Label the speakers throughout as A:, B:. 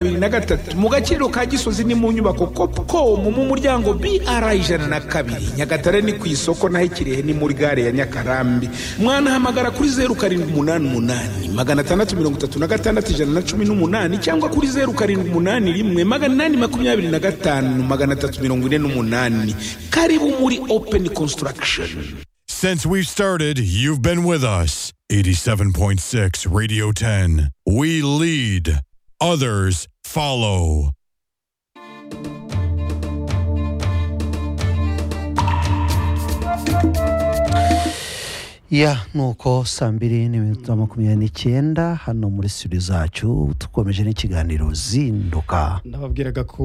A: na gatatu mu gaciro ka gisozi ni mu nyubako kopukomu mu muryango br ijana na kabiri nyagatare ni ku isoko naho ikirehe ni muri gare ya nyakarambi mwanahamagara kuri zeru karindwi umunani umunani magana atandatu mirongo itatu na gatandatu ijana na cumi n'umunani cyangwa kuri zeru karindwi umunani rimwe magana inani makumyabiri na gatanu magana atatu mirongo ine n'umunani karibu muri openi konsitaragisheni
B: Since we've started, you've been with us. 87.6 Radio 10. We lead, others follow.
C: ya nuko saa mbiri n'iminota makumyabiri n'icyenda hano muri studio zacu dukomeje n'ikiganiro zinduka
D: ndababwiraga ko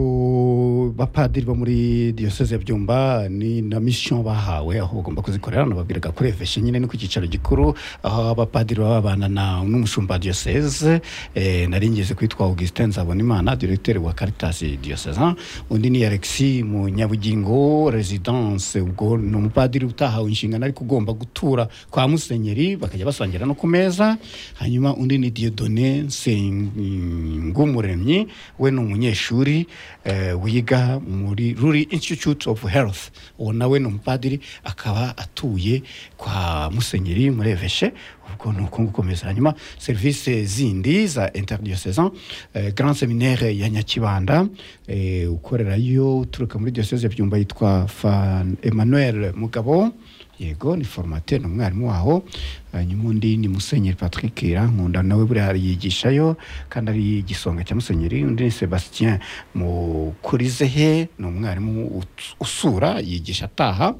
D: bapadiri bo muri diyoseze ya byumba ni na misiyo bahawe aho bagomba kuzikorera nababwiraga kuri efeshi nyine ni ku cyicaro gikuru aho abapadiri baba babana na n'umushumba wa diyoseze eh, nari ngize kwitwa augustin nzabonimana diregiteri wa caritas diyoseze undi ni alexi mu nyabugingo residence ubwo ni umupadiri utahawe inshingano ariko ugomba gutura kwa musenyeri bakajya basangira no ku meza hanyuma undi ni diodone nsengumuremyi we ni umunyeshuri eh, wiga muri ruri institute of health uwo nawe ni umupadiri akaba atuye kwa musenyeri muri eveshe ubwo ni uko gukomeza hanyuma serivisi zindi za interdiocesan eh, grand seminaire ya nyakibanda eh, ukorerayo uturuka muri diocese ya byumba yitwa Fan- emmanuel mugabo yego ni formateri ni umwarimu waho hanyuma undi ni musenyeri patrick irankunda nawe buriya yigishayo kandi ari igisonga cya musenyeri undi ni sebastien mukurizehe ni umwarimu ut- usura yigisha ataha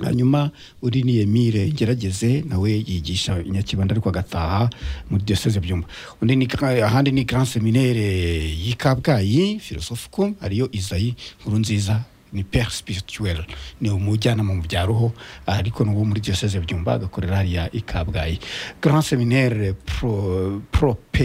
D: hanyuma uri ni emile ngerageze nawe yigisha nyakibanda ariko agataha muri diyoseze byumba undi ni Gra- ahandi ni grand seminaire y'i kabgayi filosofiku ariyo izayi nkuru nziza ni pere spirituel ni umujyanama mu bya roho ariko ni uwo muri diyoseze byumba agakorera hariya i kabgayi grand seminaire pro,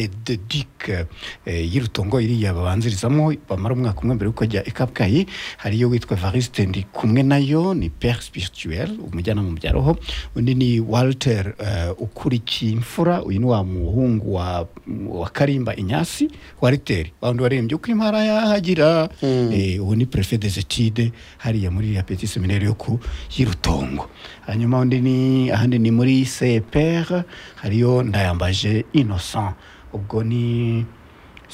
D: propededique eh, y'i rutongo iriya babanzirizamo bamara umwaka umwe mbere yuko ajya i kabgayi hariyo witwa evariste ndi kumwe nayo ni pere spirituel umujyanama mu bya roho undi ni walter uh, ukurikiye imfura uyu ni wa muhungu wa, wa karimba inyasi wa riteri wawundi warembye uko impara yahagira Eh, uwo ni prefe des etide hariya muri ya petit seminaire yo ku yirutongo hanyuma undi ni ahandi ni muri cpr hariyo ndayambaje innocent ubwo ni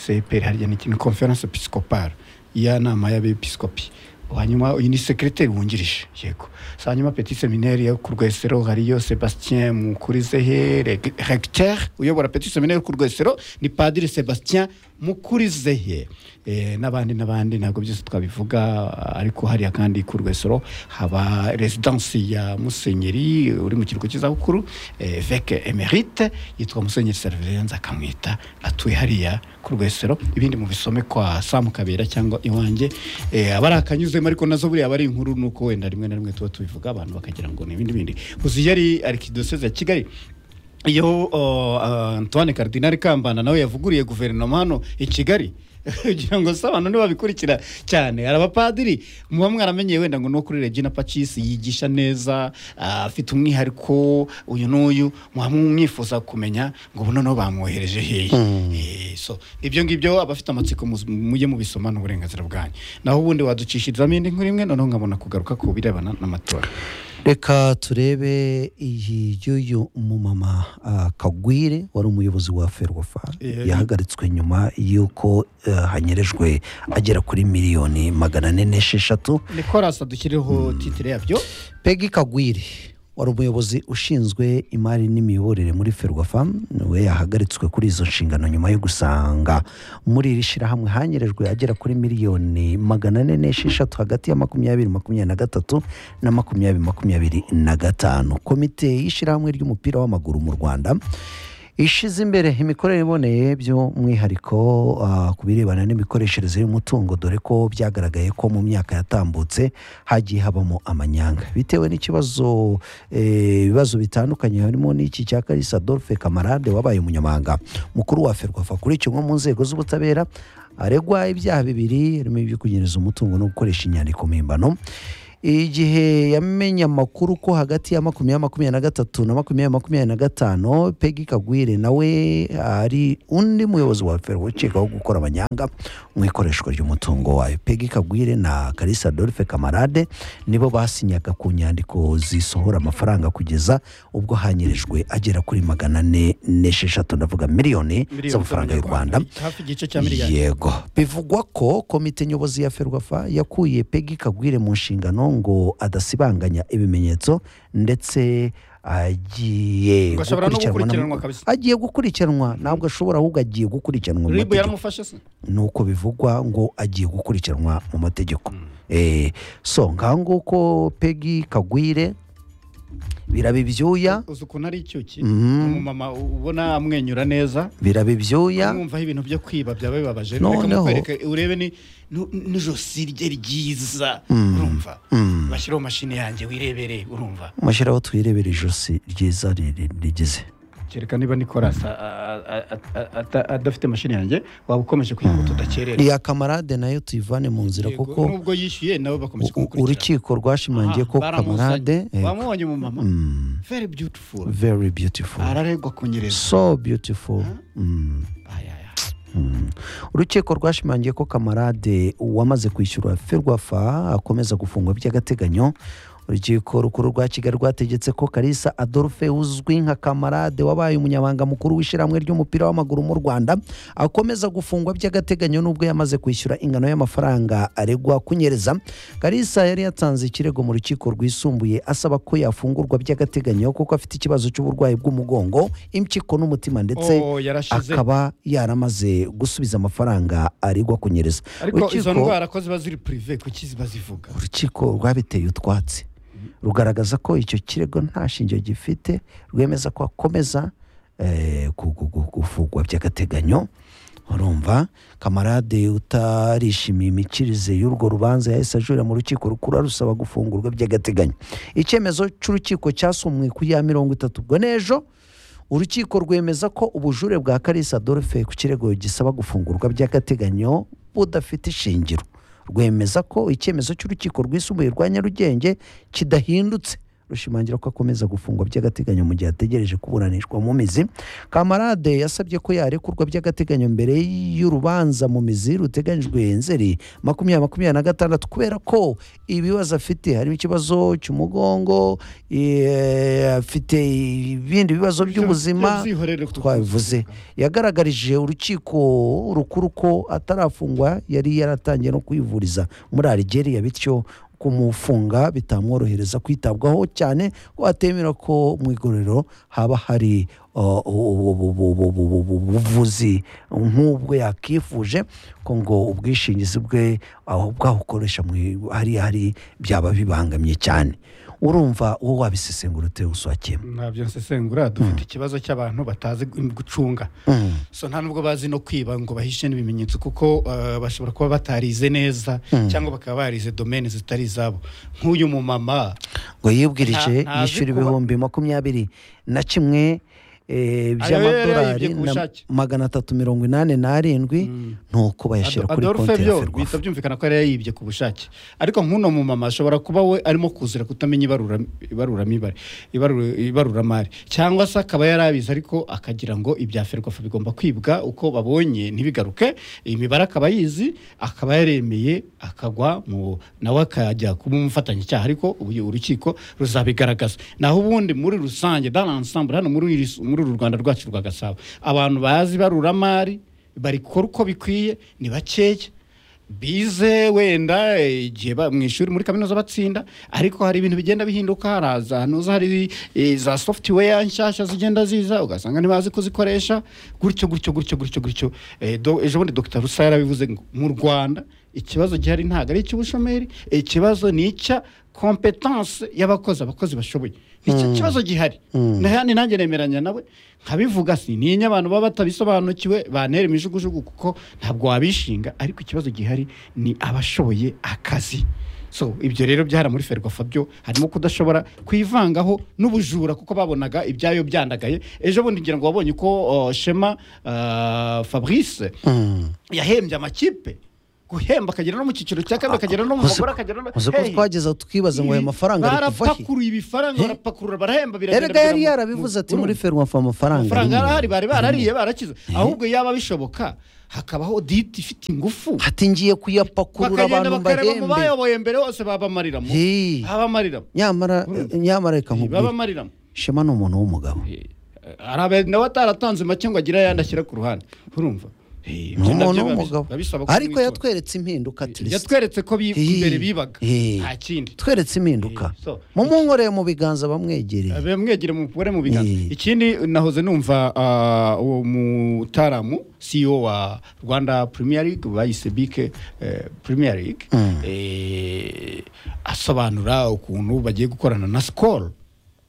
D: cpr hariya ni ikintu conference episcopale ya nama y'abepiskopi hanyuma uyu ni sekreteri wungirije yego So, hanyuma petit seminaire yo ku rwesero hariyo sebastien mukurizehe Reg- recteur uyobora petit seminaire ku rwesero ni padiri sebastien mukurizehe Eh, n'abandi n'abandi ntabwo byose twabivuga ariko hariya kandi ku rwesero haba residence ya musenyeri uri mu kiruhuko cy'izabukuru eh, veke emerite yitwa musenyeri servirenza akamwita atuye hariya ku rwesero ibindi mu bisome kwa samu kabera cyangwa iwanjye eh, abari akanyuzemo ariko nazo buriya aba ari inkuru nuko wenda rimwe na rimwe tuba tubivuga abantu bakagira ngo ni ibindi bindi uzi yari arikidoseze ya kigali iyo uh, antoine cardinal kambana nawe yavuguriye guverinoma hano i kigali kugira ngo se abantu ntibabikurikira cyane hari abapadiri muba mwaramenyeye wenda ngo no kuri regina pacis yigisha neza ah, afite umwihariko uyu n'uyu muba mwifuza kumenya ngo ubu noneho bamwohereje hehe Eh, so ibyo ngibyo abafite amatsiko muzi- mujye mubisoma ni uburenganzira bwanyu naho ubundi waducishirizamo indi nkuru imwe noneho nkabona kugaruka ku birebana n'amatora
C: reka turebe iyi y'uyu mumama ah, kagwire wari umuyobozi wa ferwafa
D: Yeah.
C: yahagaritswe nyuma y'uko eh, hanyerejwe agera kuri miliyoni magana ane n'esheshatu
D: nicolas dushyirireho titire yabyo
C: pegi kagwire wari umuyobozi ushinzwe imari n'imiyoborere muri ferwafa we yahagaritswe kuri izo nshingano nyuma yo gusanga muri iri shyirahamwe hanyerejwe agera kuri miliyoni magana ane n'esheshatu hagati ya makumyabiri makumyabiri na gatatu na makumyabiri makumyabiri na gatanu komite y'ishyirahamwe ry'umupira w'amaguru mu rwanda ishize imbere imikorere iboneye by'umwihariko ah, ku birebana n'imikoreshereze y'umutungo dore ko byagaragaye ko mu myaka yatambutse hagiye habamo amanyanga bitewe n'ikibazo eh, ibibazo bitandukanye harimo n'iki cya karisa adolphe kamarade wabaye umunyamabanga mukuru wa ferwafa kuri kimwe mu nzego z'ubutabera aregwa ibyaha bibiri harimo ibyo kunyereza umutungo no gukoresha inyandiko mpimbano igihe yamenye amakuru ko hagati ya makumyabiri makumyabiri na gatatu na makumyabiri makumyabiri na gatanu pegi kagwire nawe ari undi muyobozi wa feri ukekwaho gukora amanyanga mpuzamahanga mu ikoreshwa ry'umutungo wayo pegi kagwire na karisa adolphe kamarade nibo basinyaga ku nyandiko zisohora amafaranga kugeza ubwo hanyerejwe agera kuri magana ane n'esheshatu ndavuga miliyoni z'amafaranga y'u rwanda
D: hafi igice cya miliyari
C: yego bivugwa ko komite nyobozi ya ferwafa yakuye pegi kagwire mu nshingano ngo adasibanganya ibimenyetso ndetse agiye
D: Ngo ashobora no
C: gukurikiranwa na-
D: gukurikiranwa kabisa.
C: agiye gukurikiranwa ntabwo ashobora ahubwo agiye gukurikiranwa mu
D: ribu
C: mategeko
D: yaramufashe se
C: nuko bivugwa ngo agiye gukurikiranwa mu mategeko Eh, so ngaho nguko pegi kagwire biraba ibyuya
D: uzi ukuntu ari icyuki
C: Mhm.
D: umumama ubona amwenyura neza
C: biraba ibyuya
D: mwumvaho ibintu byo kwiba byaba bibabaje reka
C: Noneho-
D: mukwereke urebe ni nu- n'ijosi rye ryiza urumva bashyireho mashini yanjye wirebere urumva
C: mushyiraho twirebera ijosi ryiza riri- rigize
D: kereka niba nikorasi a- a- a- a- ata- adafite mashini yanjye waba ukomeje kugira ngo tudakerere
C: iya kamarade nayo tuyivane mu nzira
D: Yego,
C: kuko
D: nubwo yishyuye nabo bakomeje
C: u-
D: kumukurikira
C: urukiko rwashimangiye ko
D: Aha,
C: kamarade
D: baramuzanye. bamubonye mu mama very beautiful
C: very beautiful
D: araregwa kunyereza
C: so beautiful Mm.
D: Aya, aya.
C: urukiko rwashimangiye ko kamarade wamaze kwishyura ferwafa akomeza gufungwa by'agateganyo urukiko rukuru rwa kigali rwategetse ko karisa adolphe uzwi nka kamarade wabaye umunyamabanga mukuru w'ishyirahamwe ry'umupira w'amaguru mu rwanda akomeza gufungwa by'agateganyo n'ubwo yamaze kwishyura ingano y'amafaranga aregwa kunyereza karisa yari yatanze ikirego mu rukiko rwisumbuye asaba ko yafungurwa by'agateganyo kuko afite ikibazo cy'uburwayi bw'umugongo impyiko n'umutima ndetse
D: Oh, yarashize
C: akaba yaramaze gusubiza amafaranga aregwa kunyereza
D: ariko izo ndwara ko ziba ziri purive kuki ziba zivuga
C: urukiko rwabiteye utwatsi rugaragaza ko icyo kirego nta shingiro gifite rwemeza ko akomeza eh, gu- gu- gu- gufungwa by'agateganyo urumva kamarade utarishimiye imikirize y'urwo rubanza yahise ajurira mu rukiko rukuru arusaba gufungurwa by'agateganyo icyemezo cy'urukiko cyasomwe ku ya mirongo itatu ubwo n'ejo urukiko rwemeza ko ubujure bwa karisa adolphe ku kirego gisaba gufungurwa by'agateganyo budafite ishingiro rwemeza ko icyemezo cy'urukiko rwisumbuye rwa nyarugenge kidahindutse rushimangira ko akomeza gufungwa by'agateganyo mu gihe ategereje kuburanishwa mu mizi kamarade yasabye ko yarekurwa by'agateganyo mbere y'urubanza mu mizi ruteganyijwe nzeri makumyabiri makumyabiri na gatandatu kubera ko ibibazo afite harimo ikibazo cy'umugongo eh, afite ibindi bibazo by'ubuzima
D: By'ubwihorere ku-
C: twabivuze yagaragarije urukiko rukuru ko atarafungwa yari yaratangiye no kwivuriza muri Algeria bityo kumufunga bitamworohereza kwitabwaho cyane ko atemera ko mu igororero haba hari uh, ubu- ubu- ubu- ubu- ubu- ubu- ubuvuzi nk'ubwo yakifuje ko ngo ubwishingizi bwe aho bwabukoresha mu i- hariya hari byaba bibangamye cyane urumva wowe wabisesengura ute uswakiyemo
D: ntabyo nsesengura dufite ikibazo cy'abantu batazi gu- gucunga so nta nubwo bazi no kwiba ngo bahishe n'ibimenyetso kuko eh, bashobora kuba batarize neza cyangwa bakaba barize domene zitari izabo nk'uyu mumama
C: ngo yibwirije
D: Nta- ntazi
C: yishyura
D: kuba-
C: ibihumbi makumyabiri na kimwe eh,
D: yarayibye
C: by'amadolari
D: ku
C: na
D: bushake.
C: magana atatu mirongo inani n'arindwi nuko bayashyira
D: Ado-
C: kuri
D: adolphe
C: konti ya
D: byo
C: ferwafa
D: bihita byumvikana ko yari yayibye ku bushake ariko nk'uno mumama ashobora kuba we arimo kuzira kutamenya ibarura- ibaruramibare ibarura- ibaruramari cyangwa se akaba yari abizi ariko akagira ngo ibya ferwafa bigomba kwibwa uko babonye ntibigaruke imibare akaba yizi akaba yaremeye akagwa mu nawe akajya kuba umufatanyacyaha ariko ubu urukiko ruzabigaragaza naho ubundi muri rusange dans l'ensemble hano muri iri- muri uru rwanda rwacu rwa gasabo abantu bazi ibaruramari barikora uko bikwiye ni bakeya bize wenda eh, igihe ba- mu ishuri muri kaminuza batsinda ariko hari ibintu bigenda bihinduka haraza hanuza hari eh, za software nshyashya zigenda ziza ugasanga ntibazi kuzikoresha gutyo gutyo gutyo gutyo gutyo Eh, do- ejo bundi dr rusa yarabivuze ngo mu rwanda ikibazo gihari ntabwo ari icy'ubushomeri ikibazo ni icya kompetanse y'abakozi abakozi bashoboye nicyo kibazo gihari Na- ni nanjye nemeranya nawe nkabivuga si ninya abantu baba batabisobanukiwe bantera imijugujugu kuko ntabwo wabishinga ariko ikibazo gihari ni abashoboye akazi so ibyo rero byara muri ferwafa byo harimo kudashobora kwivangaho n'ubujura kuko babonaga ibyayo byandagaye ejo bundi ngira ngo wabonye ko oh, shema ah, fabrice yahembye amakipe guhemba akagera no mu cyiciro cya kane akagera no mu
C: Uzi-
D: bagore akagera no
C: uzi ko
D: Hey!
C: twageza tukibaza ngo ayo
D: Ibi-
C: mafaranga ari kuva he
D: barapakuruye ibifaranga barapakurura barahemba biragenda
C: erega yari
D: bigera mu-
C: yarabivuze ati
D: mu-
C: muri ferwafa amafaranga
D: amafaranga
C: arimo."
D: arahari bari barariye barakize ahubwo yaba bishoboka hakabaho diti ifite ingufu
C: hatingiye kuyapakurura abantu
D: bakagenda bakareba mu
C: mbahembe
D: bayoboye mbere hose babamariramo
C: Hey.
D: babamariramo
C: nyamara nyamara reka nkubwire
D: babamariramo
C: shema ni umuntu w'umugabo
D: hari abe nawe ataratanze make ngo agire ayandi ashyira ku ruhande urumva Hey,
C: ni
D: ibyo
C: umuntu
D: nabyo biba bis-
C: w'umugabo
D: biba bisaba ko
C: ariko
D: umwitora.
C: yatweretse impinduka atirisi
D: yatweretse ko bi-
C: Hey.
D: imbere bibaga
C: Hey.
D: nta kindi
C: tweretse impinduka
D: Eh, so-
C: mumunkoreye mu biganza bamwegereye
D: Abe mwegere mukure mu biganza
C: Eh.
D: ikindi nahoze numva ah, uwo mutaramu CEO wa Rwanda Premier League bayise bike Premier League eh, asobanura ukuntu bagiye gukorana na Skol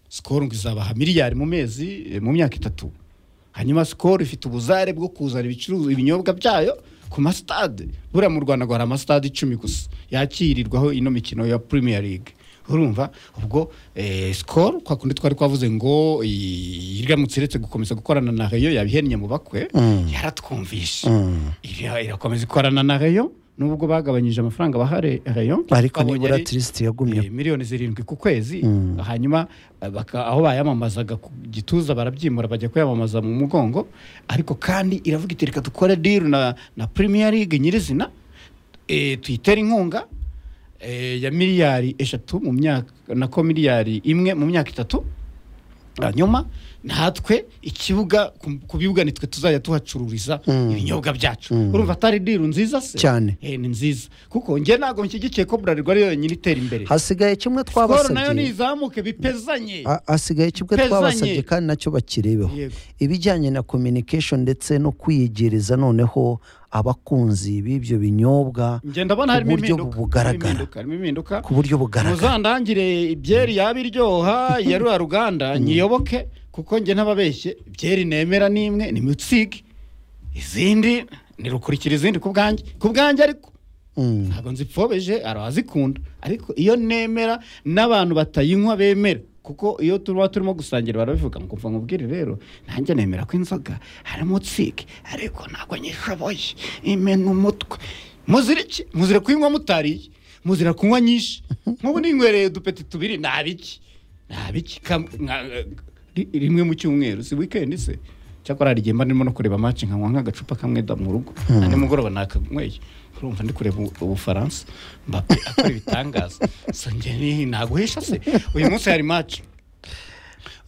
D: Skol ngo izabaha miliyari mu mezi eh, mu myaka itatu hanyuma Skol ifite ubuzare bwo kuzana ibicuruzwa ibinyobwa byayo ku masitade buriya mu Rwanda ngo hari amasitade icumi gusa yakirirwaho ino mikino ya Premier League urumva ubwo eh, Skol kwa kundi twari twavuze ngo i- iramutse iretse gukomeza gukorana na Rayon yabihennye mu bakwe yaratwumvishe Ira- irakomeza ikorana na Rayon nubwo bagabanyije amafaranga bahare Rayon
C: ariko
D: babonye
C: nibura
D: ari-
C: tirisiti yagumye
D: Eh, miliyoni zirindwi ku kwezi hanyuma eh, baka- aho bayamamazaga ku gituza barabyimura bajya kuyamamaza mu mugongo ariko kandi iravuga iti reka dukore deal na, na premier league nyirizina e, tuyitere inkunga eh, ya miliyari eshatu mu myaka nako miliyari imwe mu myaka itatu hanyuma natwe ikibuga ku- ku bibuga nitwe tuzajya tuhacururiza ibinyobwa byacu urumva atari diru nziza se
C: Cyane.
D: Eh, ni nziza kuko njye ntabwo nshyigikiye ko burarirwa ari yonyine itera imbere
C: hasigaye kimwe
D: Skol nayo
C: twabasabye
D: nizamuke bipezanye
C: Ha- hasigaye kimwe
D: Pezanye.
C: twabasabye kandi nacyo bakirebeho
D: Yego.
C: ibijyanye na communication ndetse no kwiyegereza noneho abakunzi b'ibyo binyobwa
D: njye ndabona
C: ku
D: harimo
C: buryo
D: impinduka harimo
C: bugaragara
D: impinduka harimo impinduka
C: ku buryo bugaragara
D: muzandangire ibyeri yaba iryoha ya rura ruganda nyiyoboke kuko njye ntababeshye ibyeri nemera ni imwe ni mutsigi izindi ntirukurikira izindi ku bwanjye ku bwanjye ariko
C: Mm.
D: ntabwo nzipfobeje hari abazikunda ariko iyo nemera n'abantu batayinywa bemera kuko iyo tuba turimo gusangira barabivuga ngo mva nkubwire rero nanjye nemera ko inzoga harimo tsike ariko ntabwo nyishoboye imena umutwe muzira iki muzira kuyinywa mutariye muzira kunywa nyinshi nk'ubu ninywereye udupeti tubiri nabiki nabiki kam- nka- ri- rimwe mu cyumweru si wikendi se cyakora hari igihe mba ndimo no kureba match nkanywa nk'agacupa kamwe da mu rugo andi mugoroba nakanyweye urumva ndi kureba u- ubufaransa mbappe akora ibitangaza so njye ni- naguhesha se uyu munsi hari match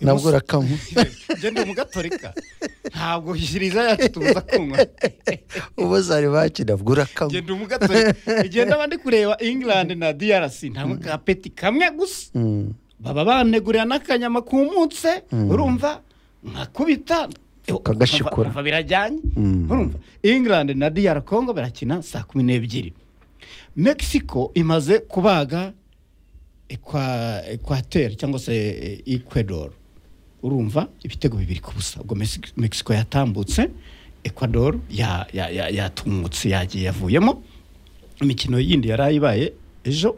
D: Uyu
C: nabwo
D: munsi-
C: urakanywa
D: njye ndi umugatolika ntabwo shiriza yacu tubuza kunywa
C: ubu zari bakina bwo urakanywa
D: ngenda umugatolika igenda bandi kureba england na drc ntabwo kapeti kamwe gusa
C: Mm.
D: baba banegurira n'akanyama kumutse urumva nkakubita
C: Ukagashikura.
D: Urumva birajyanye urumva england na dr congo barakina saa kumi n'ebyiri mexico imaze kubaga ekwa ekwateri cyangwa se eh, ecuador urumva ibitego bibiri ku busa ubwo Mexi- mexico yatambutse ecuador ya- ya- ya- yatumutse yagiye yavuyemo imikino yindi yari ibaye ejo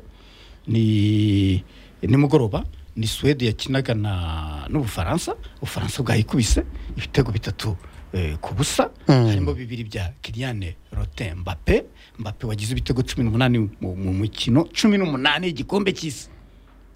D: ni nimugoroba ni suwede yakinaga na n'ubufaransa ubufaransa bwayikubise ibitego bitatu eh, ku busa harimo bibiri bya kiriyane rote mbape mbape wagize ibitego cumi n'umunani mu mu mukino cumi n'umunani igikombe cy'isi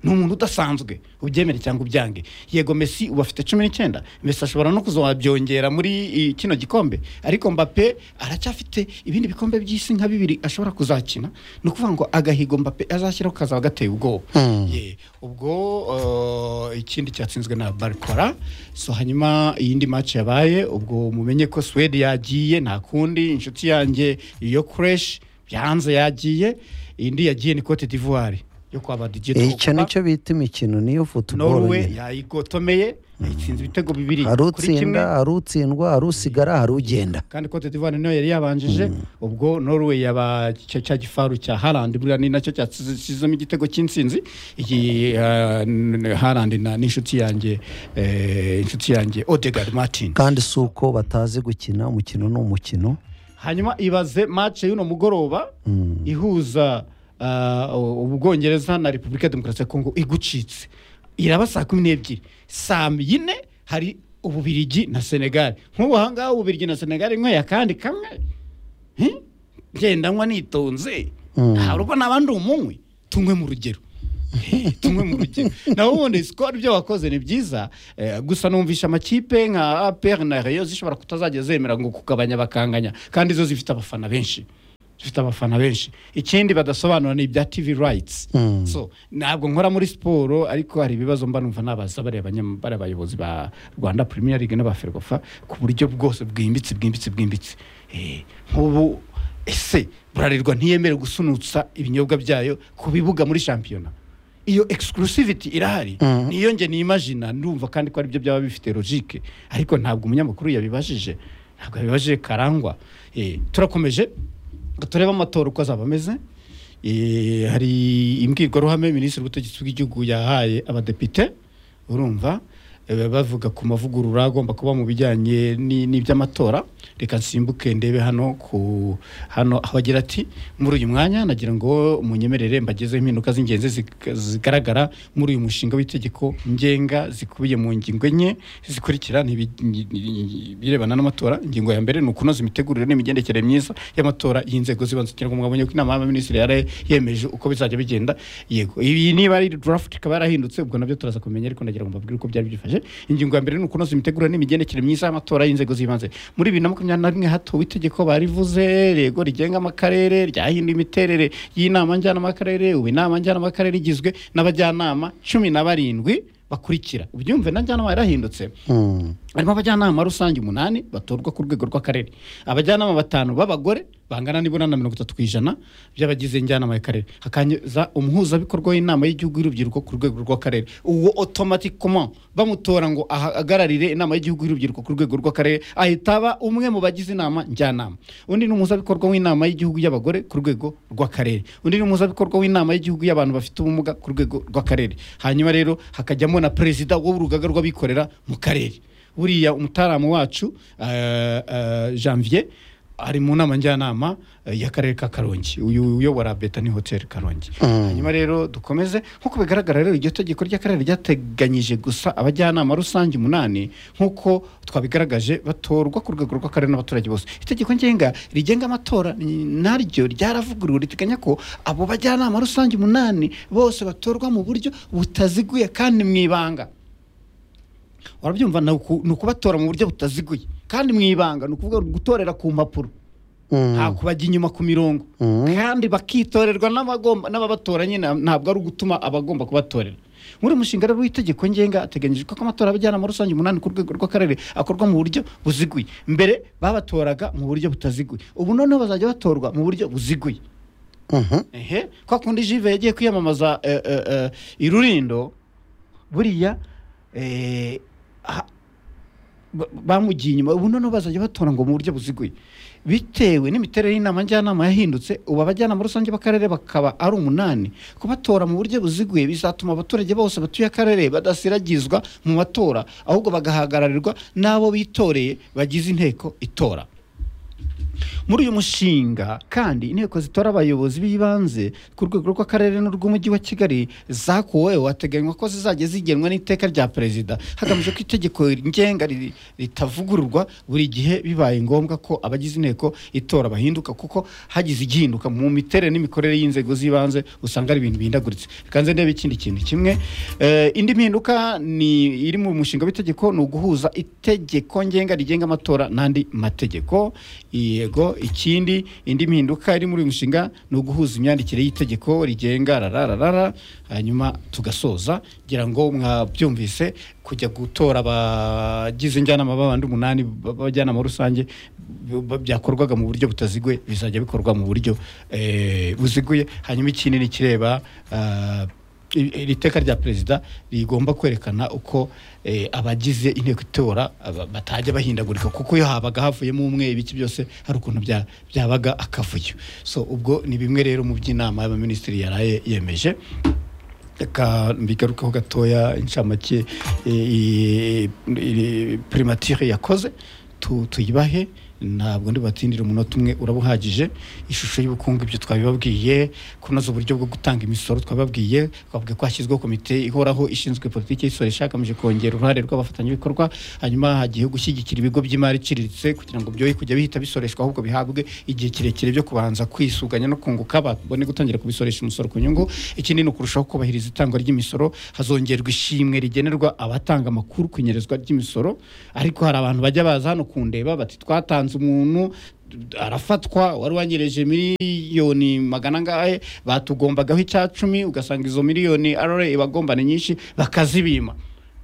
D: ni umuntu udasanzwe ubyemere cyangwa ubyange yego mesi ubu afite cumi n'icyenda mesi ashobora no kuzabyongera muri i, kino gikombe ariko mbape aracyafite ibindi bikombe by'isi nka bibiri ashobora kuzakina ni ukuvuga ngo agahigo mbape azashyiraho kazaba gateye ubwoba Ye, ubwo uh, ikindi cyatsinzwe na barikora so hanyuma iyindi match yabaye ubwo mumenye ko swede yagiye nta kundi inshuti yanjye yo kureshi yanze yagiye indi yagiye ni cote d'ivoire yo kwa ba DJ
C: Eh, icyo
D: Drogba.
C: nicyo bita imikino niyo futuboro
D: Norway
C: nyine
D: yayigotomeye yatsinze ibitego bibiri
C: hari
D: kuri kimwe
C: utsinda hari utsindwa hari usigara hari ugenda
D: kandi Cote d'Ivoire niyo yari yabanjije ubwo Norway yaba cya cya gifaru cya Haaland buriya ni nacyo cyasizemo igitego cy'insinzi iyi eh, n- Haaland na n'inshuti yanjye eh, inshuti yanjye Odegaard Martin
C: kandi si uko batazi gukina umukino ni umukino
D: hanyuma ibaze match y'uno mugoroba ihuza ah, u- ubwongereza na repubulika ya demokarasi ya kongo igucitse iraba saa kumi n'ebyiri saa yine hari ububirigi na senegali nk'ubu aha ngaha ububirigi na senegali nyweye akandi kamwe Hmm? ngenda nywa nitonze ntabwo naba ndi umunywi tunywe mu rugero tumwe mu rugero nawe ubundi sikoro ibyo wakoze ni byiza eh, gusa numvisha amakipe nka apr na reyo zishobora kutazajya zemera ngo kugabanya bakanganya kandi zo zifite abafana benshi zifite abafana benshi ikindi badasobanura ni ibya tv rights so ntabwo nkora muri siporo ariko hari ibibazo mba numva nabaza bariya banyam- bariya bayobozi ba rwanda premier league n'aba ferwafa ku buryo bwose bwimbitse bwimbitse bwimbitse Eh, nk'ubu ese burarirwa ntiyemere gusunutsa ibinyobwa byayo ku bibuga muri shampiyona iyo exclusivity irahari niyo nge niyimagina ndumva kandi ko aribyo byaba bifite logique ariko ntabwo umunyamakuru yabibajije ntabwo yabibajije karangwa Eh, turakomeje ngo turebe amatora uko azaba ameze Eh, hari imbwirwaruhame minisitiri w'ubutegetsi bw'igihugu yahaye abadepite urumva eh, bavuga ku mavugurura agomba kuba mu bijyanye ni- n'iby'amatora reka nsimbuke ndebe hano ku hano aho agira ati muri uyu mwanya nagira ngo munyemerere mbagezeho impinduka z'ingenzi zig- zigaragara muri uyu mushinga w'itegeko ngenga zikubiye mu ngingo enye zikurikira ni ibi- ni- ni- ibirebana n'amatora ingingo ya mbere ni ukunoza imitegurire n'imigendekere myiza y'amatora y'inzego z'ibanze kugira ngo mwabonye ko inama y'abaminisitiri yari yemeje uko bizajya bigenda yego iyi niba ari draft ikaba yarahindutse ubwo nabyo turaza kumenya ariko nagira ngo mbabwire uko byari byifashe ingingo ya mbere ni ukunoza imitegurire n'imigendekere myiza y'amatora y'inzego z'ibanze muri bibiri na makumyabiri na rimwe hatowe itegeko barivuze rego rigenga amakarere ryahinduye imiterere y'inama njyanama y'akarere ubu inama njyanama y'akarere igizwe n'abajyanama cumi na barindwi bakurikira ubyumve na njyanama yarahindutse harimo abajyanama rusange umunani batorwa ku rwego rw'akarere abajyanama batanu b'abagore bangana n'ibura na mirongo itatu ku ijana by'abagize njyanama y'akarere hakaza umuhuzabikorwa w'inama y'igihugu y'urubyiruko ku rwego rw'akarere uwo otomatikoma bamutora ngo ahagararire inama y'igihugu y'urubyiruko ku rwego rw'akarere ahita aba umwe mu bagize inama njyanama undi ni umuhuzabikorwa w'inama y'igihugu y'abagore ku rwego rw'akarere undi ni umuhuzabikorwa w'inama y'igihugu y'abantu bafite ubumuga ku rwego rw'akarere hanyuma rero hakajyamo na perezida w'urugaga rw'abikorera mu karere buriya umutaramu wacu eh, eh, janvier ari mu nama njyanama eh, y'akarere ka karongi uyu uyobora beta ni hotel karongi hanyuma rero dukomeze nk'uko bigaragara rero iryo tegeko ry'akarere ryateganyije gusa abajyanama rusange umunani nk'uko twabigaragaje batorwa ku rwego rw'akarere n'abaturage bose itegeko ngenga rigenga amatora ni- naryo ryaravuguruwe riteganya ko abo bajyanama rusange umunani bose batorwa mu buryo butaziguye kandi mu ibanga warabyumva ni uku- ni ukubatora mu buryo butaziguye kandi mu ibanga ni ukuvuga gutorera ku mpapuro nta kubajya inyuma ku mirongo kandi bakitorerwa n'abagomba- n'ababatora nyine ntabwo ari ugutuma abagomba kubatorera muri uyu mushinga rero w'itegeko ngenga hateganyijwe ko amatora y'abajyanama rusange umunani ku rwego rw'akarere akorwa mu buryo buziguye mbere babatoraga mu buryo butaziguye ubu noneho bazajya batorwa mu buryo buziguye ehe kwa kundi jive yagiye kwiyamamaza eh, eh, eh, i rurindo buriya eh, ha- ba- bamugiye inyuma ubu noneho bazajya batora ngo mu buryo buziguye bitewe n'imiterere y'inama njyanama yahindutse ubu abajyanama rusange b'akarere bakaba ari umunani kubatora mu buryo buziguye bizatuma abaturage bose batuye akarere badasiragizwa mu matora ahubwo bagahagararirwa n'abo bitoreye bagize inteko itora muri uyu mushinga kandi inteko zitora abayobozi b'ibanze ku rwego rw'akarere n'urw'umujyi wa kigali zakuweho hateganywa ko zizajya zigenwa n'iteka rya perezida hagamijwe ko itegeko ngenga ri- ritavugururwa buri gihe bibaye ngombwa ko abagize inteko itora bahinduka kuko hagize igihinduka mu miterere n'imikorere y'inzego z'ibanze usanga ari ibintu bihindaguritse reka nze ndebe ikindi kintu kimwe Eh, indi mpinduka ni iri mu mushinga w'itegeko ni uguhuza itegeko ngenga rigenga amatora n'andi mategeko yego ikindi indi mpinduka iri muri uyu mushinga ni uguhuza imyandikire y'itegeko rigenga rarararara hanyuma tugasoza ngira ngo mwabyumvise kujya gutora abagize njyanama b'abandi umunani b'abajyanama rusange b- b- byakorwaga mu buryo butaziguye bizajya bikorwa mu buryo eh, buziguye hanyuma ikindi ni ikireba ah, I- iri teka rya perezida rigomba kwerekana uko eh, abagize inteko itora aba- batajya bahindagurika kuko iyo habaga havuyemo umwe ibiki byose hari ukuntu bya- byabaga akavuyo so ubwo ni bimwe rero mu by'inama y'abaminisitiri yaraye yemeje reka mbigarukeho gatoya inshamake eh, i- i- primature yakoze tu- tuyibahe ntabwo ndibatindire umunota umwe uraba uhagije ishusho y'ubukungu ibyo twabibabwiye kunoza uburyo bwo gutanga imisoro twababwiye twavuga ko hashyizweho komite ihoraho ishinzwe politiki y'isoro ishakamije kongera uruhare rw'abafatanyabikorwa hanyuma hagiyeho gushyigikira ibigo by'imari iciriritse kugira ngo byoye kujya bihita bisoreshwa ahubwo bihabwe igihe kirekire byo kubanza kwisuganya no kunguka babone gutangira kubisoresha umusoro ku nyungu ikindi ni ukurushaho kubahiriza itangwa ry'imisoro hazongerwa ishimwe rigenerwa abatanga amakuru ku inyerezwa ry'imisoro ariko hari abantu bajya baza hano kundeba bati twatanze umuntu arafatwa wari wanyereje miliyoni magana angahe batugombaga icya cumi ugasanga izo miliyoni arare ibagombane nyinshi bakazibima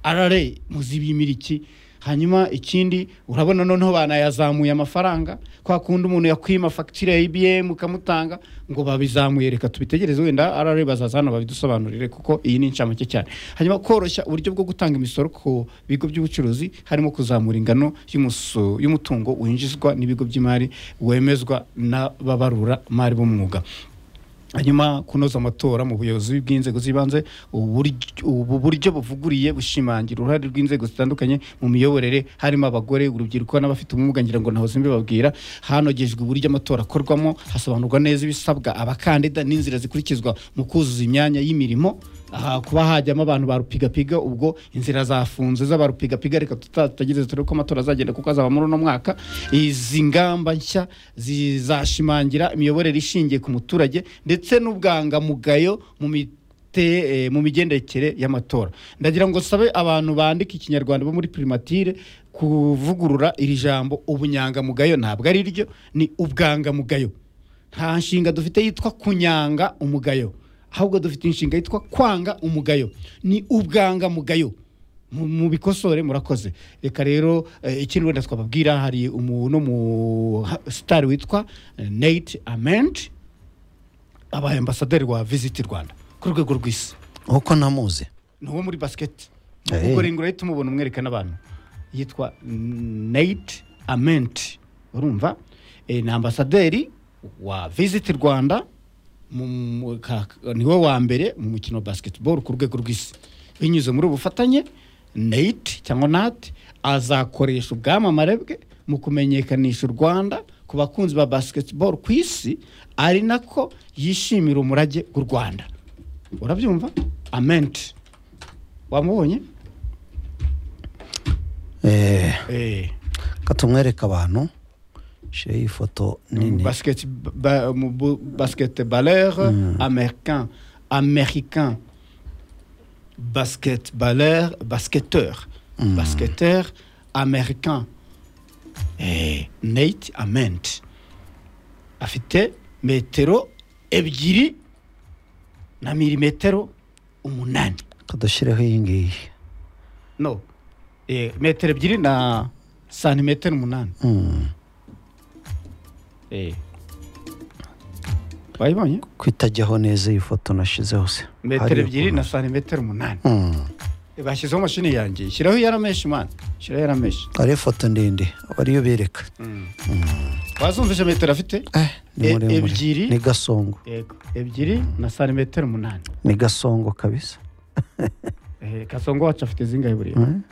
D: arare muzibimira iki hanyuma ikindi urabona noneho banayazamuye amafaranga kwa kundi umuntu yakwima fagitire ya ibm ukamutanga ngo babizamuye reka tubitegereze wenda arare bazaza hano babidusobanurire kuko iyi ni incamake cyane hanyuma koroshya uburyo bwo gutanga imisoro ku bigo by'ubucuruzi harimo kuzamura ingano y'umuso- y'umutungo winjizwa n'ibigo by'imari wemezwa n'ababarura mari b'umwuga hanyuma kunoza amatora mu buyobozi bw'inzego z'ibanze uburyo- ubu buryo buvuguriye bushimangira uruhare rw'inzego zitandukanye mu miyoborere harimo abagore urubyiruko n'abafite ubumuga ngira ngo ntahoze mbibabwira hanogejwe uburyo amatora akorwamo hasobanurwa neza ibisabwa abakandida n'inzira zikurikizwa mu kuzuza imyanya y'imirimo aha kuba hajyamo abantu barupigapiga ubwo inzira zafunze z'abarupigapiga reka tutategereze turebe ko amatora azagenda kuko azaba muri uno mwaka izi ngamba nshya zizashimangira imiyoborere ishingiye ku muturage ndetse n'ubwangamugayo mu mite- eh, mu migendekere y'amatora ndagira ngo sabe abantu bandika ikinyarwanda bo muri primatire kuvugurura iri jambo ubunyangamugayo ntabwo ari ryo ni ubwangamugayo nta nshinga dufite yitwa kunyanga umugayo ahubwo dufite inshinga yitwa kwanga umugayo ni ubwangamugayo Mu- mubikosore murakoze reka rero eh, ikindi wenda twababwira hari umuntu mu sitari witwa eh, nate ament abaye ambasaderi wa visiti rwanda ku rwego rw'isi
C: uko namuzi
D: ni uwo muri basiketi
C: Hey.
D: ubwo rengura ahita umubona umwereka n'abantu yitwa nate amenti urumva Eh, ni ambasaderi wa visiti rwanda mu- mu- ka- niwe wa mbere mu mukino wa basketball ku rwego rw'isi binyuze muri ubu bufatanye nate cyangwa nate azakoresha ubwamamare bwe mu kumenyekanisha u rwanda ku bakunzi ba basketball ku isi ari nako yishimira umurage w'u rwanda urabyumva amenti wamubonye
C: eh
D: Eh,
C: katumwereka abantu shire iyi foto
D: mu
C: nini
D: basket ba, mu bu- basketballeur américain américain basketballeur basketteur basketteur américain Eh, Nate Ament afite metero ebyiri na milimetero umunani
C: kadushyireho iyi ngiyi
D: no eh, metero ebyiri na santimetero umunani
C: Mm.
D: Eh. wayibonye
C: ko itajyaho neza iyi foto nashyizeho se
D: metero
C: Hariya
D: ebyiri
C: ku-
D: na santimetero umunani
C: Mm.
D: bashyizeho mashini yanjye shyiraho iyarameshi mwana shyiraho iyarameshi
C: ari ifoto ndende aba ariyo bereka
D: wazumvise metero afite
C: eh ni
D: E-
C: muremure.
D: ebyiri.
C: ni gasongo
D: Yego. ebyiri na santimetero umunani
C: ni gasongo kabisa
D: Eh, kasongo wacu afite zingahe buriya
C: Mm.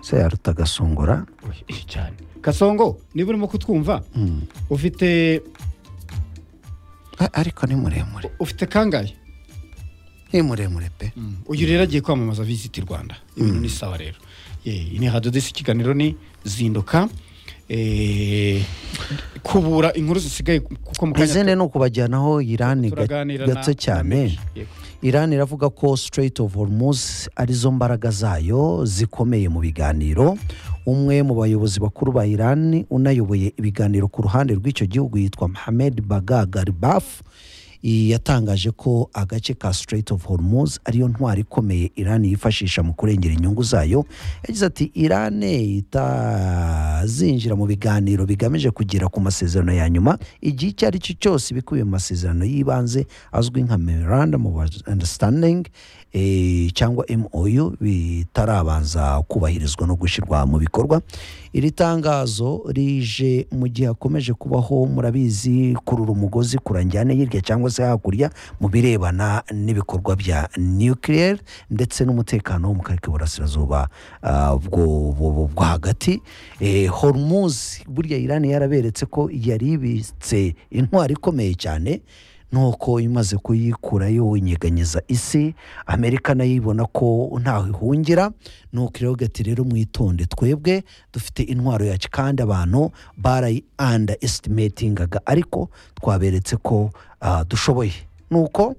C: se yaruta gasongora
D: Oya, eh, cyane kasongo niba urimo kutwumva
C: Mm.
D: ufite
C: A- ariko ni muremure
D: ufite kangahe
C: ni muremure pe
D: uyu rero agiye kwamamaza visiti rwanda ibintu ni sawa rero Eh, ni hadodesi ikiganiro ni zinduka Eh, kubura inkuru zisigaye kuko mu kanya
C: izindi ni ukubajyanaho irani ga-
D: turaganira na-
C: gato
D: na
C: cyane
D: Meki. Yego.
C: Iran iravuga ko Strait of Hormuz arizo mbaraga zayo zikomeye mu biganiro umwe mu bayobozi bakuru ba Iran unayoboye ibiganiro ku ruhande rw'icyo gihugu yitwa Mohamed Baga Garibaf i- yatangaje ko agace ka Strait of Hormuz ariyo ntwari ikomeye Iran yifashisha mu kurengera inyungu zayo yagize ati Iran itazinjira mu biganiro bigamije kugera ku masezerano ya nyuma igihe icyo ari cyo cyose ibikubiye mu masezerano y'ibanze azwi nka memorandum of understanding eh, cyangwa MOU bitarabanza kubahirizwa no gushyirwa mu bikorwa iri tangazo rije mu gihe hakomeje kubaho murabizi kurura umugozi kurangira ane hirya cyangwa se se hakurya mu birebana n'ibikorwa bya nukiliyeri ndetse n'umutekano wo mu karere k'iburasirazuba ah, bwo bwo- bwo- bwo hagati Eh, hormuzi burya irani yaraberetse ko yari ibitse intwari ikomeye cyane nuko imaze kuyikurayo inyeganyeza isi amerika nayo ibona ko ntaho ihungira nuko rero gati rero mwitonde twebwe dufite intwaro yacu kandi abantu barayi anda esitimetingaga ariko twaberetse ko ah, dushoboye nuko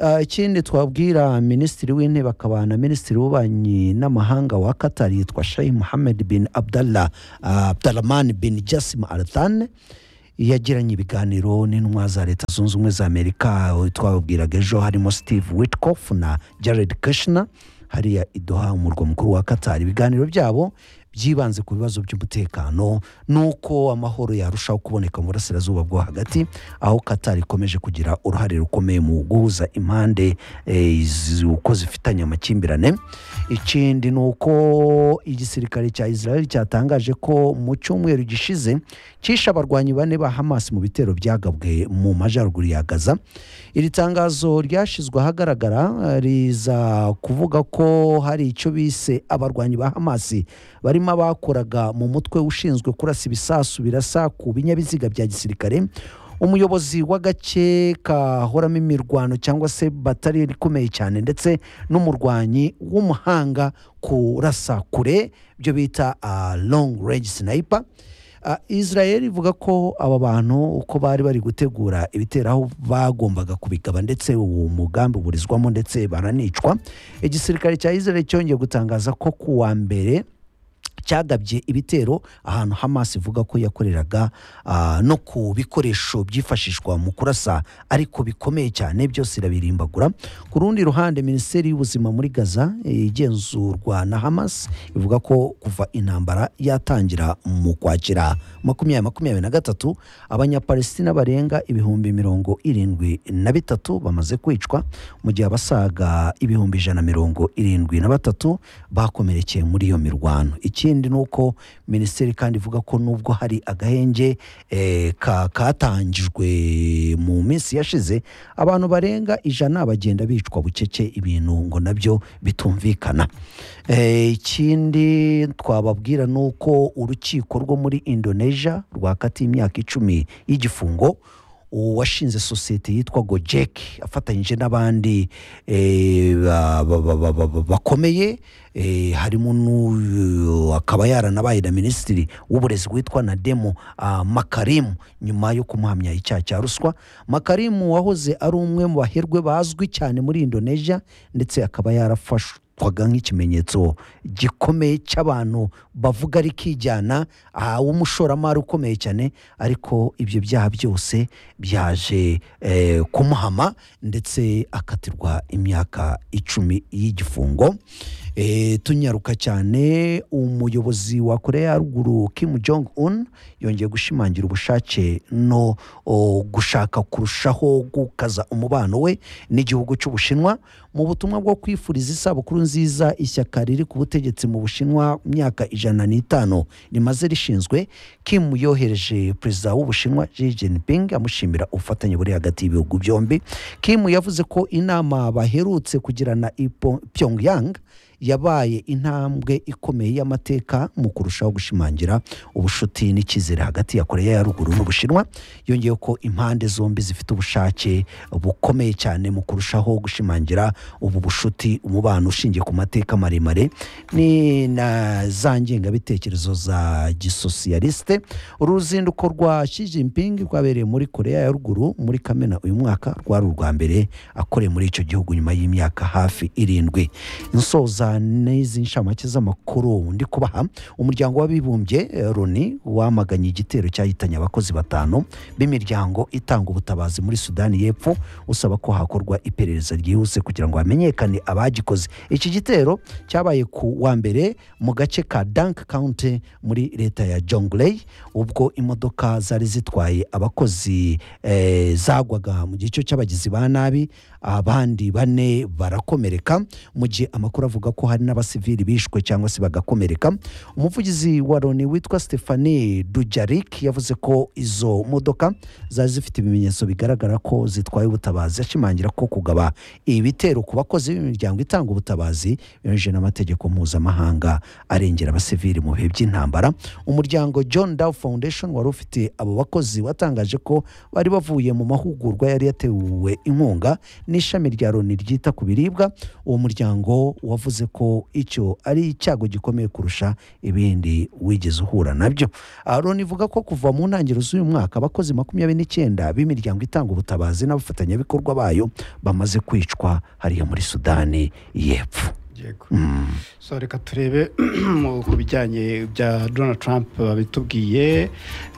C: ah, ikindi twabwira minisitiri w'intebe akaba na minisitiri w'ububanyi n'amahanga wa katari yitwa shayi muhammed bin abdallah ah, abdalrahman bin jasim ardan yagiranye ibiganiro n'intumwa za leta zunze ubumwe za amerika aho twababwiraga ejo harimo steve witkoff na jared kushner hariya idoha umurwa mukuru wa katari ibiganiro byabo byibanze ku bibazo by'umutekano n'uko amahoro yarushaho kuboneka mu burasirazuba bwo hagati aho katari ikomeje kugira uruhare rukomeye mu guhuza impande eh, zi- uko zifitanye amakimbirane ikindi ni uko igisirikare cya israel cyatangaje ko mu cyumweru gishize cyishe abarwanyi bane ba hamas mu bitero byagabwe mu majyaruguru ya gaza iri tangazo ryashyizwe ahagaragara eh, riza kuvuga ko hari icyo bise abarwanyi ba hamas barimo abakoraga mu mutwe ushinzwe kurasa ibisasu birasa ku binyabiziga bya gisirikare umuyobozi w'agace kahoramo imirwano cyangwa se batari ikomeye cyane ndetse n'umurwanyi w'umuhanga kurasa kure ibyo bita long range sniper Ah, israel ivuga ko aba bantu uko bari bari gutegura ibitero aho bagombaga kubigaba ndetse uwo mugambi uburizwamo ndetse baranicwa igisirikare cya israel cyongeye gutangaza ko ku wa mbere cyagabye ibitero ahantu hamas ivuga ko yakoreraga ah, no ku bikoresho byifashishwa mu kurasa ariko bikomeye cyane byose irabirimbagura ku rundi ruhande minisiteri y'ubuzima muri gaza eh, igenzurwa na hamas ivuga ko kuva intambara yatangira mu kwakira makumyabiri makumyabiri na gatatu abanyapalestina barenga ibihumbi mirongo irindwi na bitatu bamaze kwicwa mu gihe abasaga ibihumbi ijana na mirongo irindwi na batatu bakomerekeye muri iyo mirwano ikindi ni uko minisiteri kandi ivuga ko nubwo hari agahenge eh, ka- katangijwe mu minsi yashize abantu barenga ijana bagenda bicwa bucece ibintu ngo nabyo bitumvikana Eh, ikindi twababwira ni uko urukiko rwo muri indonesia rwakatiye imyaka icumi y'igifungo uwashinze sosiyete yitwa gojek afatanyije n'abandi eh, ba- ba- ba- ba- ba- ba- bakomeye eh, harimo n'uyu akaba yaranabaye na minisitiri w'uburezi witwa nademo ah, makarimu nyuma yo kumuhamya icyaha cya ruswa makarimu wahoze ari umwe mu baherwe bazwi cyane muri indonesia ndetse akaba yarafashwe twaga nk'ikimenyetso gikomeye cy'abantu bavuga rikijyana aha w'umushoramari ukomeye cyane ariko ibyo byaha byose byaje eh, kumuhama ndetse akatirwa imyaka icumi y'igifungo eh, tunyaruka cyane umuyobozi wa koreya ya ruguru kim jong un yongeye gushimangira ubushake no o, gushaka kurushaho gukaza umubano we n'igihugu cy'ubushinwa mu butumwa bwo kwifuriza isabukuru nziza ishyaka riri ku butegetsi mu bushinwa myaka ijana n'itanu rimaze rishinzwe kim yohereje perezida w'ubushinwa Xi Jinping amushimira ubufatanye buri hagati y'ibihugu byombi kim yavuze ko inama baherutse kugirana i Po- pyongyang yabaye intambwe ikomeye y'amateka mu kurushaho gushimangira ubucuti n'icyizere hagati ya koreya ya ruguru n'ubushinwa yongeyeho ko impande zombi zifite ubushake bukomeye cyane mu kurushaho gushimangira ubu bucuti umubano ushingiye ku mateka maremare ni na za ngengabitekerezo za gisosiyaliste uru ruzinduko rwa Xi Jinping rwabereye muri koreya ya ruguru muri kamena uyu mwaka rwari urwa mbere akoreye muri icyo gihugu nyuma y'imyaka hafi irindwi nsoza n'izi nshamake z'amakuru ndi kubaha umuryango w'abibumbye eh, loni wamaganye igitero cyahitanye abakozi batanu b'imiryango itanga ubutabazi muri sudani y'epfo usaba ko hakorwa iperereza ryihuse kugira ngo hamenyekane abagikoze iki gitero cyabaye ku wa mbere mu gace ka dank county muri leta ya jonglei ubwo imodoka zari zitwaye abakozi eh, zagwaga mu gico cy'abagizi ba nabi abandi bane barakomereka mu gihe amakuru avuga ko hari n'abasivili bishwe cyangwa se bagakomereka umuvugizi wa loni witwa stephanie dujarik yavuze ko izo modoka zari zifite ibimenyetso bigaragara ko zitwaye ubutabazi ashimangira ko kugaba ibitero ku bakozi b'imiryango itanga ubutabazi binyujije n'amategeko mpuzamahanga arengera abasivili mu bihe by'intambara umuryango john dow foundation wari ufite abo bakozi watangaje ko bari bavuye mu mahugurwa yari yatewe inkunga n'ishami rya loni ryita ku biribwa uwo muryango wavuze ko icyo ari icyago gikomeye kurusha ibindi wigeze uhura nabyo Ah, loni ivuga ko kuva mu ntangiriro z'uyu mwaka abakozi makumyabiri n'icyenda b'imiryango itanga ubutabazi n'abafatanyabikorwa bayo bamaze kwicwa hariya muri sudani y'epfo
D: yego so reka turebe mu- ku bijyanye bya donald trump babitubwiye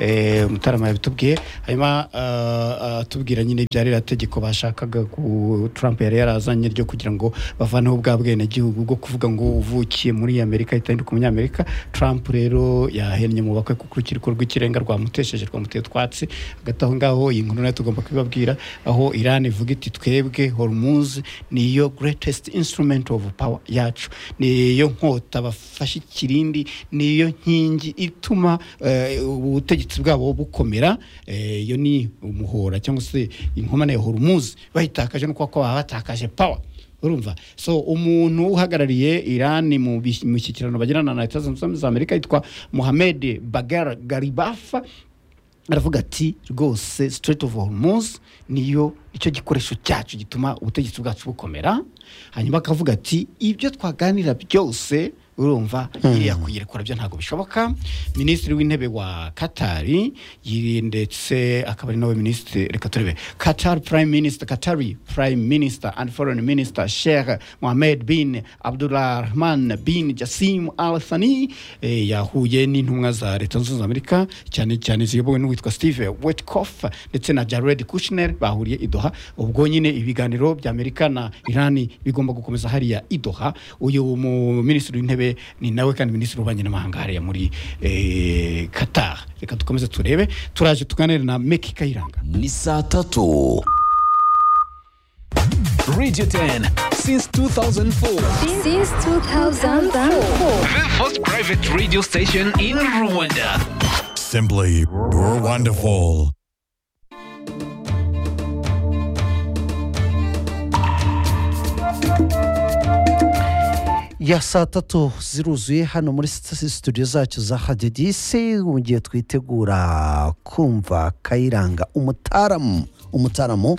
D: eh, mutarama yabitubwiye hanyuma ah, atubwira nyine ibya ririya tegeko bashakaga ku trump yari yarazanye ryo kugira ngo bavaneho bwa bwenegihugu bwo kuvuga ngo uvukiye muri amerika itanduka umunyamerika trump rero yahennye mu bakwe kuko urukiko rw'ikirenga rwamutesheje rwamuteye utwatsi hagati aho ngaho iyi nkuru nayo tugomba kubibabwira aho iran ivuga iti twebwe hormuz niyo greatest instrument of power yacu niyo nkota bafashe ikirindi niyo nkingi ituma eh, ubutegetsi bwabo bukomera Eh, iyo ni umuhora cyangwa se inkomane ya hormuz bayitakaje no kuba ko baba batakaje power urumva so umuntu uhagarariye iran mu bis- mu mishyikirano bagirana na leta zunze ubumwe za amerika yitwa mohamed bagar garibafa aravuga ati rwose straight of hormuz niyo icyo gikoresho cyacu gituma ubutegetsi bwacu bukomera hanyuma akavuga ati ibyo twaganira byose urumva iriya kuyirekura byo ntabwo bishoboka minisitiri w'intebe wa katari yiri- ndetse akaba ari nawe minisitiri reka turebe katari prime minister katari prime minister and foreign minister sheikh mohamed bin abdurrahman bin jasim al thani eh, yahuye n'intumwa za leta zunze ubumwe za amerika cyane cyane ziyobowe n'uwitwa steve wetkoff ndetse na jared kushner bahuriye i doha ubwo nyine ibiganiro bya amerika na irani bigomba gukomeza hariya i doha uyu mu minisitiri w'intebe ni nawe kandi minisitiri w'ububanyi n'amahanga hariya muri eh, qatar reka dukomeze turebe turaje tuganire na meki kayiranga
E: ni saa tatu radio 10 since 2004
F: since 2004.
E: the first private radio station in rwanda
B: Simply wonderful.
C: ya saa tatu ziruzuye hano muri st- studio zacu za radio disi mu gihe twitegura kumva kayiranga umutaramu umutaramu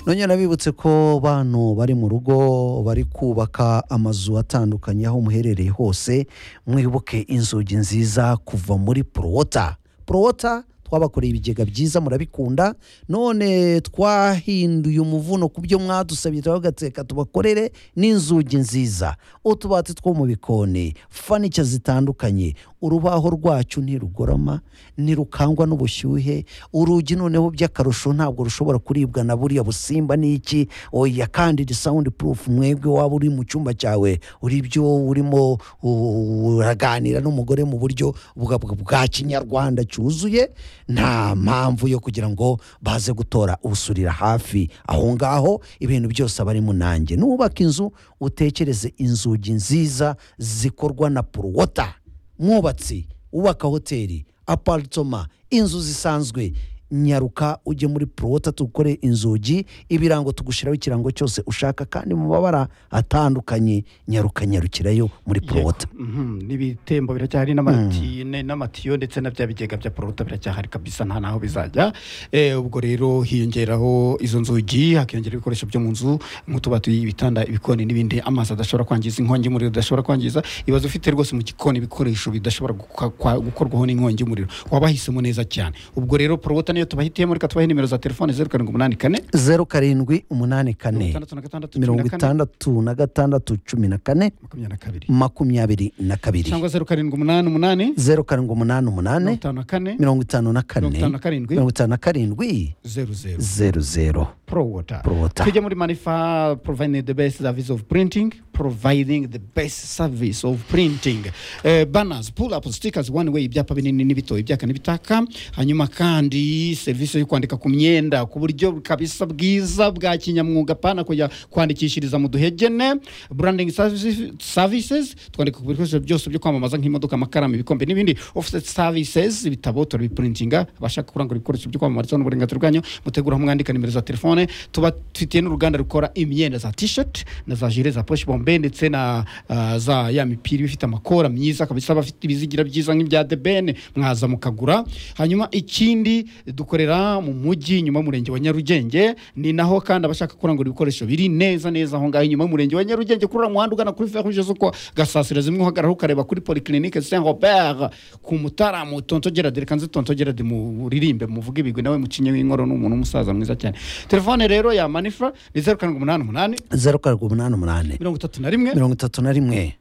C: nongera nabibutse ko bantu bari mu rugo bari kubaka amazu atandukanye aho muherereye hose mwibuke inzugi nziza kuva muri porowota porowota twabakoreye ibigega byiza murabikunda none twahinduye umuvuno ku byo mwadusabye turabagateka tubakorere n'inzugi nziza utubati two mu bikoni fanica zitandukanye urubaho rwacu ntirugorama ntirukangwa n'ubushyuhe urugi noneho by'akarusho ntabwo rushobora kuribwa na buriya busimba n'iki oya kandi iri sound proof mwebwe waba uri mu cyumba cyawe uri byo urimo u- uraganira n'umugore mu buryo bwa- bwa bwa kinyarwanda cyuzuye nta mpamvu yo kugira ngo baze gutora usurira hafi aho ngaho ibintu byose aba ari munange nubaka inzu utekereze inzugi nziza zikorwa na porowota mwubatsi wubaka hoteli aparitoma inzu zisanzwe nyaruka ujye muri porowota tugukore inzugi ibirango tugushyiraho ikirango cyose ushaka kandi mu mabara atandukanye nyaruka nyarukirayo muri porowota
D: Mhm, n'ibitembo biracyahari n'amatine n'amatiyo ndetse na bya bigega bya porota biracyahari kabisa nta naho bizajya Eh, ubwo rero hiyongeraho izo nzugi hakiyongera ibikoresho byo mu nzu nk'utubati ibitanda ibikoni n'ibindi amazi adashobora kwangiza inkongi y'umuriro adashobora kwangiza ibibazo ufite rwose mu gikoni ibikoresho bidashobora guka- kwa- gukorwaho n'inkongi y'umuriro waba wahisemo neza cyane ubwo rero porota niyo tubahitiyemo reka tubahe nimero za telefone zeru karindwi umunani kane
C: zeru karindwi umunani kane
D: itandatu na gatandatu cumi na
C: mirongo
D: kane,
C: itandatu na gatandatu cumi na kane
D: makumyabiri na kabiri
C: makumyabiri na kabiri
D: cyangwa zeru karindwi umunani umunani
C: zeru karindwi umunani umunani
D: mirongo itanu na kane
C: mirongo itanu na kane
D: mirongo itanu na karindwi
C: mirongo itanu na karindwi
D: zeru zeru
C: zeru zeru
D: pro water
C: Pro Water.
D: tujye muri manifa providing the best service of printing providing the best service of printing eh, banners pull up stickers one way ibyapa binini n'ibito ibyaka n'ibitaka hanyuma kandi serivisi yo kwandika ku myenda ku buryo kabisa bwiza bwa kinyamwuga pana kujya kwandikishiriza mu duhegene branding services- services twandika ku bikoresho byose byo kwamamaza nk'imodoka amakaramu ibikombe n'ibindi offset services ibitabo turabiprintinga abashaka kurangura ibikoresho byo kwamamarizaho n'uburenganzira bwanyu mutegura aho mwandika nimero za telefone tuba dufitiye n'uruganda rukora imyenda za t-shirt na za jire za poche bombe ndetse na ah, za ya mipira iba ifite amakora myiza kabisa bafite ibizigira byiza nk'ibya the ben mwaza mukagura hanyuma ikindi dukorera mu mujyi inyuma y'umurenge wa nyarugenge ni naho kandi abashaka kurangura ibikoresho biri neza neza aho ngaho inyuma y'umurenge wa nyarugenge kuri uriya muhanda ugana kuri fer rouge z'uko gasasira zimwe uhagarara ukareba kuri polyclinique saint robert ku mutara mu tontogerade reka nzi tontogerade muririmbe muvuge ibigwi nawe mucinye w'inkoro ni umuntu w'umusaza mwiza cyane telefone rero ya manifa ni zeru karindwi umunani umunani
C: zeru karindwi umunani umunani
D: mirongo itatu na rimwe
C: mirongo itatu na rimwe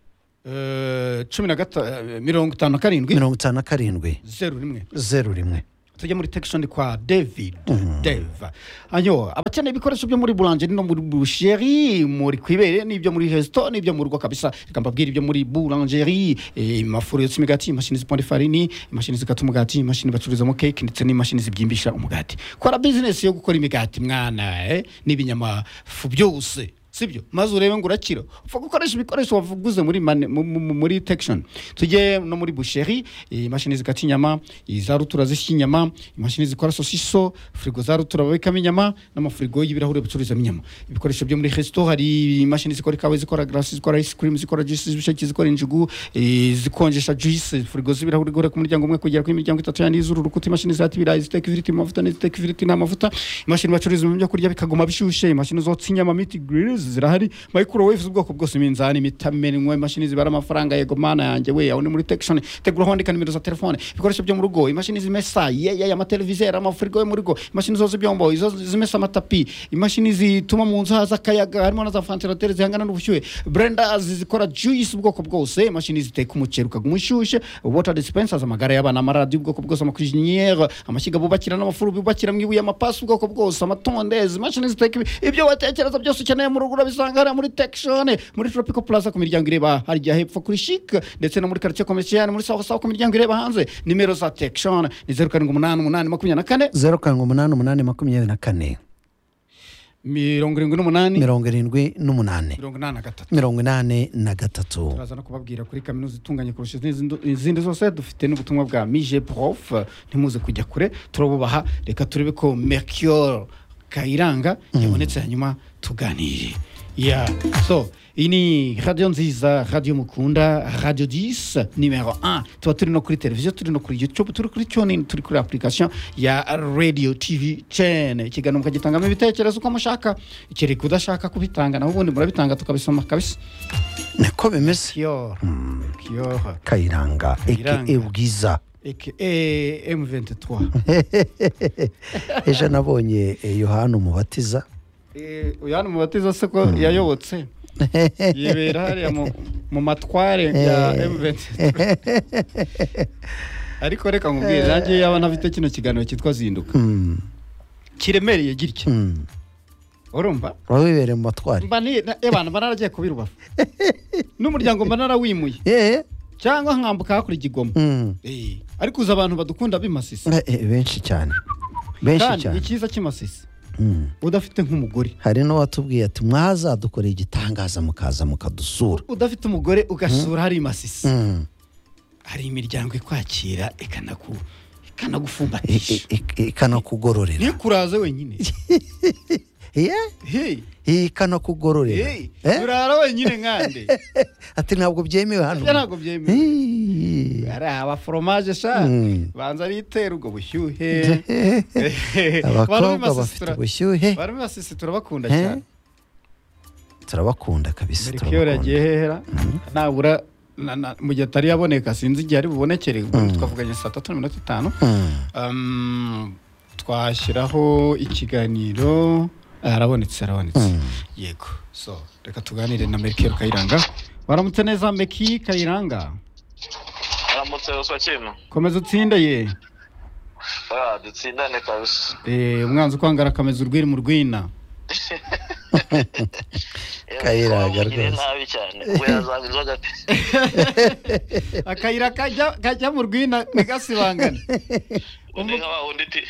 D: eh, cumi na gata eh, mirongo itanu na karindwi
C: mirongo itanu na karindwi
D: zeru rimwe
C: zeru rimwe
D: tujya muri tekishoni kwa david deva ayo abakeneye ibikoresho byo muri burangeri no muri busheri muri kwibere n'ibyo muri hesito n'ibyo mu rugo kabisa reka mbabwire ibyo muri burangeri imafuro yotsa imigati imashini ziponda ifarini imashini zikata umugati imashini bacururizamo keke ndetse n'imashini zibyimbisha umugati kora bizinesi yo gukora imigati mwana eh, n'ibinyamafu byose sibyo maze urebe ngo urakira upfa gukoresha ibikoresho wavuguze muri mani- mu- mu- mu- muri tekishoni tujye no muri busheri eh, imashini zikata inyama iza rutura zisya inyama imashini zikora sosiso firigo za rutura babikamo inyama n'amafirigo y'ibirahure bacururizamo inyama ibikoresho byo muri resito hari imashini zikora ikawa zikora garasi zikora ice cream zikora juice z'ibisheke zikora injugu eh, zikonjesha juice firigo z'ibirahure guhera ku muryango umwe kugera ku miryango itatu yandi y'izuru rukuta imashini zata ibirayi ziteka ifiriti mu mavuta n'iziteka ifiriti nta mavuta imashini bacururizamo ibyo kurya bikaguma bishyushye imashini zotsa inyama miti grills zirahari microwave z'ubwoko bwose iminzani imitaminwa imashini zibara amafaranga yego mana yanjye we aho ni muri tekishoni tegura aho wandika nimero za telefone ibikoresho byo mu rugo imashini zimesa yeya amateleviziyo amafurigo yo mu rugo imashini zoza ibyombo izo zimesa amatapi imashini zituma mu nzu haza akayaga harimo na za vantilateri zihangana n'ubushyuhe brendas zikora juice ubwoko bwose imashini ziteka umuceri ukaguma ushyushye water dispensers amagare y'abana amaradiyo ubwoko bwose amakwiziniyeri amashyiga bubakira n'amafuru bubakira mu ibuye amapasi ubwoko bwose amatondezi imashini ziteka ibi- ibyo watekereza byose ukeneye mu rugo urabisanga hariya muri tekishoni muri tropico plaza ku miryango ireba harya hepfo kuri shike ndetse no muri karitsiye komisiyani muri sawa sawa ku miryango ireba hanze nimero za tekishoni ni zeru karindwi umunani umunani makumyabiri na kane
C: zeru karindwi umunani umunani makumyabiri na kane
D: mirongo irindwi n'umunani
C: mirongo irindwi n'umunani
D: mirongo inani na gatatu
C: mirongo inani na gatatu
D: turaza no kubabwira kuri kaminuza itunganye kurusha izindi- izindi zose dufite n'ubutumwa bwa mije prof ntimuze kujya kure turabubaha reka turebe ko mercure kayiranga yabonetse hanyuma tuganire ya so iyi ni radiyo nziza radiyo mukunda radiyo disi nimero 1 tuba turi no kuri televiziyo turi no kuri youtube turi kuri tuning turi kuri application ya radio tv chain ikiganiro mukagitangamo ibitekerezo uko mushaka ikereka udashaka kubitanga naho ubundi murabitanga tukabisoma kabisa
C: niko bimeze
D: Kiyoha. Kiyoha.
C: kayiranga
D: Kayiranga.
C: eke bwiza
D: AKA M23.
C: ejo nabonye eh, yohana umubatiza
D: Eh, Uyu hano mubatiza se ko yayobotse. Yibera hariya mu- mu matware ya M23. Ariko reka nkubwire nanjye yaba nafite kino kiganiro cyitwa zinduka.
C: Mm,
D: Kiremereye gitya.
C: mm.
D: Urumva?
C: waba wibereye mu matwari
D: Mba ni na- eh, bana mba naragiye kubirubafu. N'umuryango mba narawimuye
C: Eh,
D: cyangwa nkambuka hakuri igigoma.
C: mm.
D: Eh, Ariko uzi abantu badukunda b'imasisi.
C: Eh, eh, benshi cyane benshi
D: Kandi
C: cyane
D: icyiza cy'imasisi
C: Mm.
D: udafite nk'umugore.
C: hari n'uwatubwiye ati mwazadukoreye igitangaza mukaza mukadusura
D: udafite umugore ugasura hari masisi
C: Mm.
D: hari imiryango ikwakira ikanaku
C: I- i-
D: ikanagufumbatisha
C: i- ikanakugororera
D: ntikuraze wenyine
C: Yeah,
D: Hey,
C: iyi ikanakugororera
D: hey,
C: Eh?
D: urara wenyine nkande
C: ati ntabwo byemewe hano
D: ibyo ntabwo byemewe
C: Hey.
D: hari abaforomaje sha
C: Mm.
D: banza ritera ubwo bushyuhe
C: abakobwa bafite ubushyuhe
D: barimo basisi turabakunda
C: Eh?
D: cyane
C: turabakunda kabisa
D: merikiyoro yagiye
C: turabakunda
D: hehera nabura na- na- mu gihe atari yaboneka sinzi igihe ari bubonekere ubundi twavuganye saa tatu na mirongo itanu
C: Mm.
D: Um, twashyiraho ikiganiro Ah, arabonetse arabonetse yego so reka tuganire na meki kayiranga waramutse neza meki kayiranga
G: aramutse ruswa kintu
D: komeza utsinde ye
G: Ah, dutsindane kabisa
D: Eh, umwanzi ukwangara akameza urwiri mu rwina
C: Kayiranga rwose.
G: nabi cyane we yazanywa inzoga pe
D: akayira kajya kajya mu rwina ntigasibangane
G: undi nka wa undi ti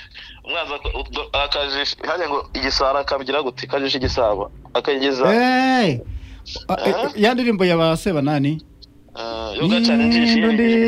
G: umwanzi ak- ubwo akajisha hajya ngo igisara akabyira gute kajisha igisabo akageza
D: Hey! Ah, eh, ya ndirimbo ya ba sebanani
G: eh, yo gacana injishi
D: N'undi